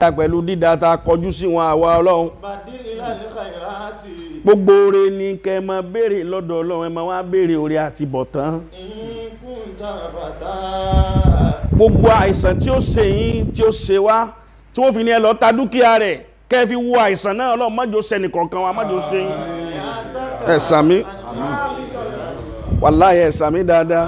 pẹ̀lú dídá ta kọjú sí wọn àwa ọlọ́run بدل إلى الخيرات gbogbo oore ni kẹ́ ẹ máa béèrè lọ́dọ̀ ọlọ́run ẹ máa wá béèrè oore àti bọ̀tán إن كنت فتى gbogbo àìsàn tí ó ṣe yín tí ó ṣe wá tí wọ́n fi ní ẹ lọ ta dúkìá rẹ̀ kẹ́ ẹ fi wo àìsàn náà ọlọ́run májò sẹ́ni kọ̀ọ̀kan wa májò ṣe yín ẹ sàmí wàláyé ẹ sàmí dáadáa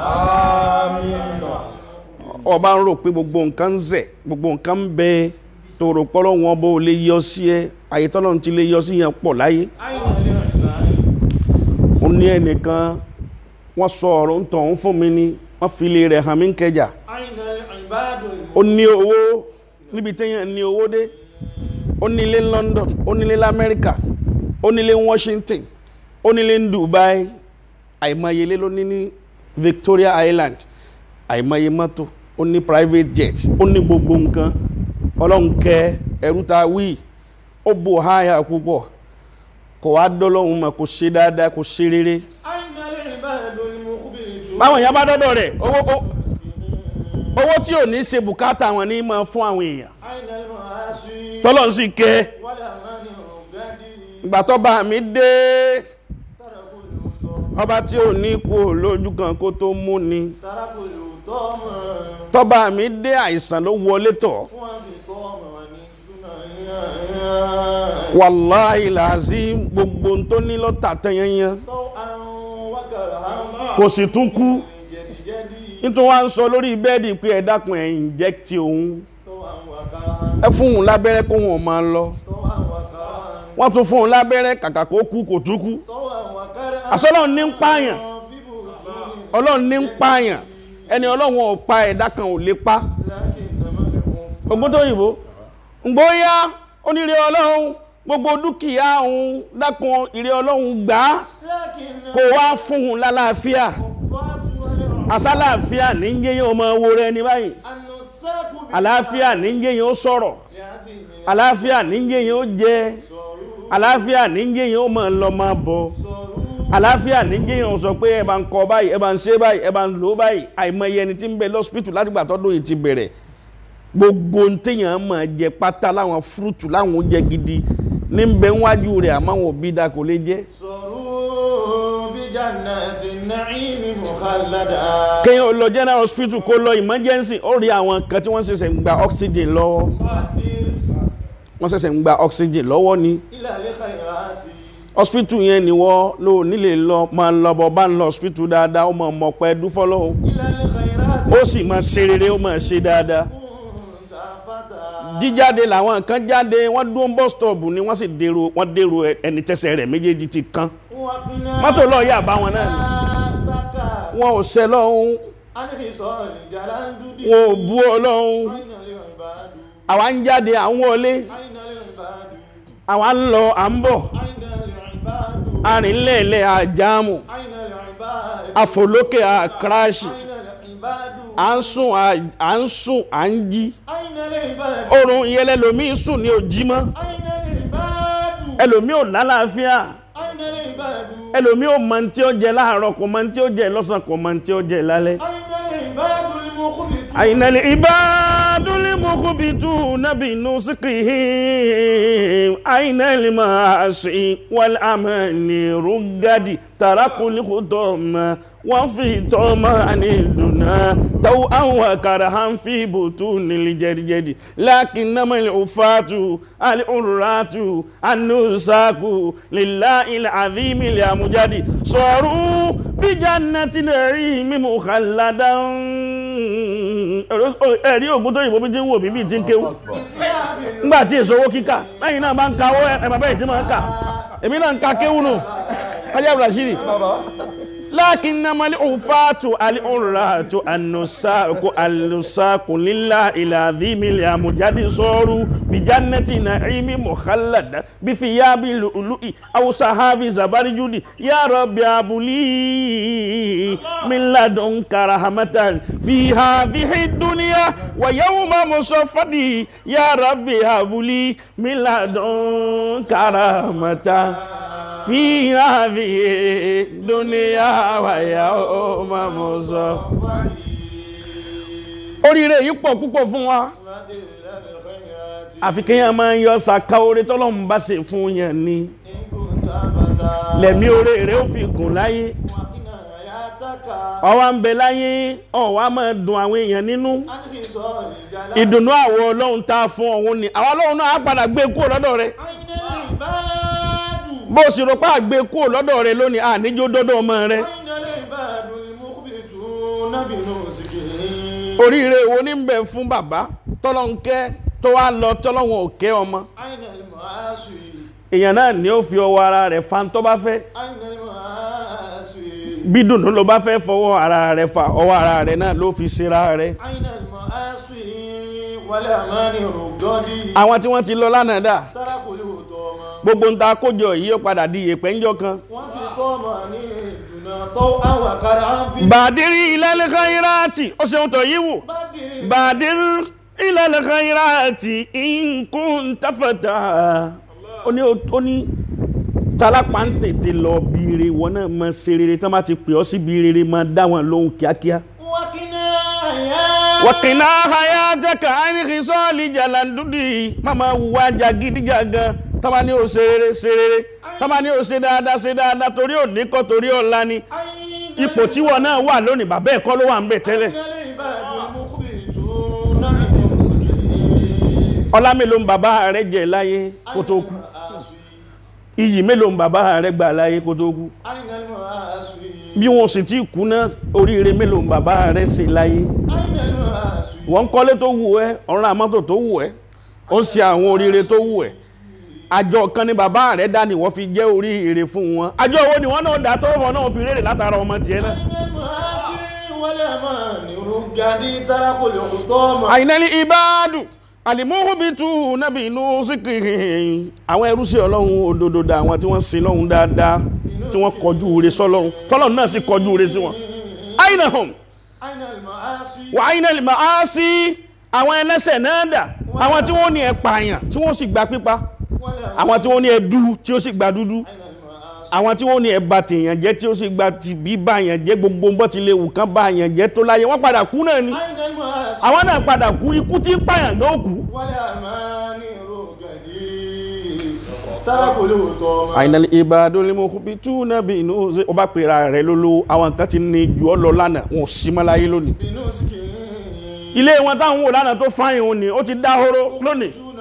ọba ń rò pé gbogbo nǹkan ń zẹ̀ gbogbo nǹkan ń bẹ tó rò pọ́lọ́ wọn bó lè yọ sí ẹ àyè tọ́lọ́run ti lè yọ sí yẹn pọ̀ láyé أين العباد ó ní ẹnìkan wọ́n sọ ọ̀rọ̀ ń tọ̀ ń fún mi ni wọ́n fi ilé rẹ̀ hàn mí ń kẹjà أين العباد ó ní owó níbi téèyàn ní owó dé ó nílé London ó nílé lamẹ́ríkà ó nílé Washington ó nílé ní Dubai àìmọye ilé ló ní ní Victoria Island àìmọye mọ́tò ó ní private jet ó ní gbogbo nǹkan ọlọ́run kẹ ẹrú ta wí ó bò háyà púpọ̀ kò wá dọ́lọ́hún mọ̀ kò ṣe dáadáa kò ṣe rere أين العباد المخبتون báwọn èèyàn bá dọ́dọ̀ rẹ̀ owó ó- owó tí ò ní ṣe bùkátà wọn ní máa fún àwọn èèyàn أين المعاصي tọ́lọ́run sì kẹ́ والأمان الغدي ìgbà tọ́ba mi dé تركوا الوطن ọba tí ò ní kú lójú kan kó tó mú ni تركوا الوطن tọ́ba mi dé àìsàn ló wọlé tọ̀ وبطوم ونجنا wàláhì làásì gbogbo ohun tó ní lọ́tà tẹ́yẹ́yẹ́ طوعا وكرها kò sì tún kú جدي جدي nítorí wọ́n á ń sọ lórí bẹ́ẹ̀dì pé ẹ dákun ẹ̀ inject òun طوعا وكرها ẹ fún òun lábẹ́rẹ́ kó wọn máa lọ طوعا وكرها wọ́n tún fún òun lábẹ́rẹ́ kàkà kó kú kò tún kú طوعا وكرها àsọlọ́run ní ń pààyàn في بطون ọlọ́run ní ń pààyàn ẹni ọlọ́run ò pa ẹ̀dá kan ò lè pa لكنما الكفر ogun tó yìnbó ngbóyá onírè ọlọ́run gbogbo dúkìá òun dákun ìrè ọlọ́run gbà á لكن kó wá fún un lálàáfíà الفات والعمر àsálàáfíà ní ń yéyàn ọmọ owó rẹ ní báyìí النساك àlàáfíà ní ń yéyàn ó sọ̀rọ̀ بعزم àlàáfíà ní ń yéyàn ó jẹ صاروخ àlàáfíà ní ń yéyàn ó máa lọ máa bọ̀ صاروخ àlàáfíà ní ń yéyàn ó sọ pé ẹ bá ń kọ báyìí ẹ bá ń ṣe báyìí ẹ bá ń lò báyìí àìmọye ẹni tí ń bẹ lọ́sípítù látìgbà tọ́dún yìí ti bẹ̀rẹ̀ gbogbo ntẹ̀yàn máa jẹ pátá láwọn fúrúùtù láwọn oúnjẹ gidi ní ń bẹ wájú rẹ̀ àmọ́ àwọn òbí da kò lè jẹ́ صاروخ بجنات النعيم مخلدا kéèyàn ó lọ general hospital kó lọ emergency ó rí àwọn kan tí wọ́n ṣẹ̀ṣẹ̀ ń gba oxygen lọ́wọ́ قدر wọ́n ṣẹ̀ṣẹ̀ ń gba oxygen lọ́wọ́ ni إلى الخيرات hospital yẹn ni wọ́n lò nílé lọ máa lọ bọ̀ bá ń lọ hospital dáadáa ó máa mọ̀ pẹ́ dúfọ́ lọ́hùn إلى الخيرات ó sì máa ṣe rere ó máa ṣe dáadáa كنت فتى jíjáde làwọn kan jáde wọ́n dún bus stop ni wọ́n sì dèrò wọ́n dèrò ẹni tẹ́sẹ̀ rẹ̀ méjèèjì ti kán وقنا mọ́tò lọ́ọ̀ yà bá wọn náà ni تكا wọn ò ṣẹ lọ́hùn عن خصال جلال wọn ò bú ọlọ́hun أين العباد àwa ń jáde à ń wọlé أين العباد àwa ń lọ à ń bọ̀ أين العباد arìnlẹ̀ẹ̀lẹ̀ àjáàmù أين العباد àfòlókè àkíráṣì أين العباد à ń sùn à- à ń sùn à ń jí أين العباد oorun ìyẹn lẹlòmíì sùn ní òjí mọ́ أين العباد ẹlòmíì ò lálàáfíà أين العباد ẹlòmíì ò mọ tí ó jẹ láàárọ̀ kò mọ tí ó jẹ lọ́sàn kò mọ tí ó jẹ lálẹ́. أين العباد المخبتون أين العباد المخبتون بنسقهم أين المعاصي والأمان رقد تركوا الخطم وفي طمان الدنا توأا وكرها في بطون الجرجد لكنما العفاة العراة النساك لله العظيم الأمجد صاروا بجنة النعيم مخلدا ẹ̀rí ògùn tó yìnbó bí ti ń wò bí bí ti ń kéwú ńgbà tí èso owó kíkà lẹ́yìn náà bá ń ka owó ẹ̀mà bẹ́ẹ̀ tí máa ń kà èmi náà ń ka kéwú nù ajá Rashidi lakinnama al-ufatu al-urratu an-nusaku al-nusaku lillahi al-azimi al-amjadi soru bi jannati na'imi mukhallada bi thiyabi lu'lu'i aw sahabi zabarjudi ya rabbi abuli min ladunka rahmatan fi hadhihi ad-dunya wa yawma musaffadi ya rabbi abuli min ladunka rahmatan fi hadhihi dunya wa yawma musaffadi oríire yìí pọ̀ púpọ̀ fún wa àfi kéèyàn máa ń yọ sàkà oore tọ́lọ́run bá ṣe fún yẹn ni إن كنت أبدا lẹ̀mí oore rẹ̀ ó fi gùn láyé وقنا حياتك ọwọ́ ń bẹ láyé ọ̀wá máa dùn àwọn èèyàn nínú عن خصال الجلال ìdùnnú àwọ̀ ọlọ́run tá a fún ọ̀hún ni àwọn ọlọ́run náà á padà gbé kúrò lọ́dọ̀ rẹ̀ أين العباد bó o sì rò pé àgbé kúrò lọ́dọ̀ rẹ̀ lónìí àníjó dọ́dọ̀ ọmọ rẹ̀ أين العباد المخبتون بنسكهم oríire wo ní bẹ fún bàbá tọ́lọ́n kẹ́ tó wá lọ tọ́lọ́wọ̀n ò kẹ́ ọmọ أين المعاصي èèyàn náà ni ó fi ọwọ́ ara rẹ̀ fa tó bá fẹ́ أين المعاصي bí dùnú ló bá fẹ́ fọwọ́ ara rẹ̀ fa ọwọ́ ara rẹ̀ náà ló fi ṣera rẹ̀ أين المعاصي والأمان الرقدي àwọn tí wọ́n ti lọ lánàá dà تركوا الهطومة gbogbo ń ta kójọ yìí ó padà di ìyèpẹ̀ ńjọ́ kan وفي طمأنينتنا طوعا وكرها في bàdírí ilẹ̀ khairati ó ṣeun tọ̀ yìí wò بدر bàdírí ilẹ̀ khairati in kunta fata ó ní ó ní tálápà ń tètè lọ bí ire wọn náà máa ṣe rere tán bá ti pè ọ́ síbi rere máa dá wọn lóhùn kíákíá. وقنا يا wàkìnà hayataka àìníkì sọ́ọ̀lì jàlàndúdì máma wùwà jàgídíjàgan tọ́ba ní o ṣe rere ṣe rere tọ́ba ní o ṣe dáadáa ṣe dáadáa torí òní kọ́ torí ọ̀la ni أين ipò tí wọn náà wà lónìí bàbá ẹ̀kọ́ ló wà ń bẹ̀ tẹ́lẹ̀ العباد المخبتون بنسكهم ọlá mélòó ń bàbá rẹ jẹ láyé kó tó kú المعاصي iyì mélòó ń bàbá rẹ gbà láyé kó tó kú أين المعاصي bí wọn sì ti kú náà oríire mélòó ń bàbá rẹ ṣe láyé أين المعاصي wọ́n ń kọ́lé tó wù ẹ́ ọ̀run àmọ́tò tó wù ẹ́ ó ń ṣe àwọn oríire tó wù ẹ́ àjọ kan ní bàbá rẹ̀ dá ni wọ́n fi jẹ́ oríire fún wọn àjọ owó ni wọ́n náà dá tó wọn náà fi rèrè látara ọmọ tiẹ̀ náà. أين المعاصي والأمان الرقدي تركوا الهطومة àyìnlẹ́lì ìbáàdù àlìmúhùbìtù nàbì inú síkìrì àwọn ẹrú sí ọlọ́run òdodo dà àwọn tí wọ́n sin lọ́hun dáadáa tí wọ́n kọjú ure sọ́lọ́run tọ́lọ́run náà sì kọjú ure sí wọn. àyìnàhùn أين المعاصي wà àyìnlẹ́lì màá sí àwọn ẹlẹ́sẹ̀ náà dà àwọn tí wọ́n ní ẹ pààyàn tí wọ́n sì gba pípa والأمان àwọn tí wọ́n ní ẹ dú tí ó sì gba dúdú أين المعاصي àwọn tí wọ́n ní ẹ bà tèèyàn jẹ́ tí ó sì gba tìbí bá yàn jẹ́ gbogbo bó ti lè wù kán bá yàn jẹ́ tó láyé wọ́n padà kú náà ni أين المعاصي àwọn náà padà kú ikú tí ń pààyàn gan ó kú. والأمان الرقدي تركوا الهطومة àìnàlẹ̀ ìbàdàn lè mọ bí tú náà bí inú ṣe ó bá pèrà rẹ̀ lólówó àwọn kan ti ní ju ọ lọ lánàá wọn ò sí mọ́ láyé lónìí. بنسكهم ilé wọn táwọn wò lánàá tó fáyìn òun ni ó ti dá horo lónìí. يأتون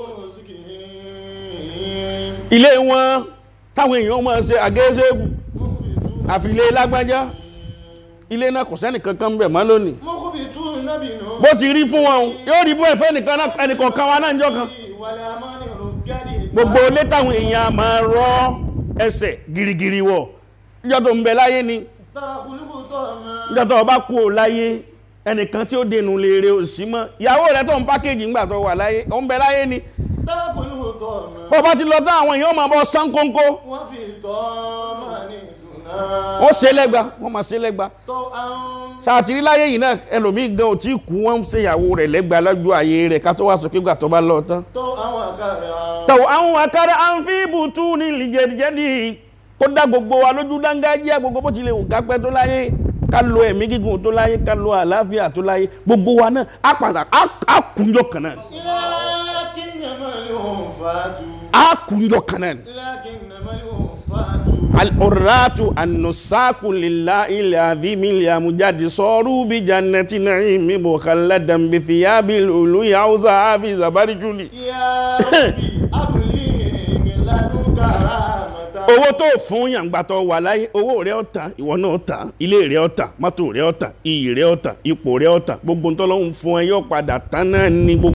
بنسكهم ilé wọn táwọn èèyàn máa ṣe àgẹ́sẹ́gù مخبتون àfi ilé lágbájá ilé náà kò sẹ́nì kankan bẹ̀ mọ́ lónìí. مخبتون بنسكهم bó ti rí fún wọn o, yóò rí bó ẹ̀fẹ́ nìkan náà ẹnìkan kan wa náà ń jọ kan. والأمان الرقدي gbogbo ilé táwọn èèyàn máa rọ ẹsẹ̀ girigiri wọ̀ níjọ́ tó ń bẹ láyé ni تركوا الهطومة níjọ́ tó o bá kú ò láyé ẹnìkan tí ó dènù léèrè ò sí mọ́ ìyàwó rẹ tó ń pákéjì ńgbà tó wà láyé ó ń bẹ láyé ni تركوا الهطومة bó bá ti lọ tán àwọn èèyàn máa bọ́ sán kónkó وفي طمأنينتنا wọ́n ṣe lẹ́gba wọ́n máa ṣe lẹ́gba طوعا sàtìrí láyé yìí náà ẹlòmíì gan ò tí ì kú wọ́n ń ṣe ìyàwó rẹ̀ lẹ́gba lọ́jọ́ ayé rẹ̀ ká tó wá sọ pé gbà tó bá lọ tán. طوعا وكرها tọ̀wọ̀ àwọn àkàrà àǹfíìbùtù ní ìlìjẹ̀dìjẹ́dì kó dá gbogbo wa lójú dángájíá gbogbo bó ti lè wù ká pẹ́ tó láyé ká lo ẹ̀mí gígùn tó láyé ká lo àlàáfíà tó láyé gbogbo wa náà á pàtàkì á kúnjọ kan náà لكنما الوفاة á kúnjọ kan náà لكنما الوفاة al-urratu an-nusaku lillahi al-azimi al-amjadi saru bi jannati na'imi mukhalladan bi thiyabil uluyi awza fi zabarjuli يا ربي أبلي من لدنك رحمة owó tó fún yàngbàtọ̀ wà láyé owó rẹ̀ ọ̀tà ìwọ náà ọ̀tà ilé rẹ̀ ọ̀tà mọ́tò rẹ̀ ọ̀tà iyì rẹ̀ ọ̀tà ipò rẹ̀ ọ̀tà gbogbo ntọ́lọ́hún fún ẹ yóò padà tán náà ní gbogbo.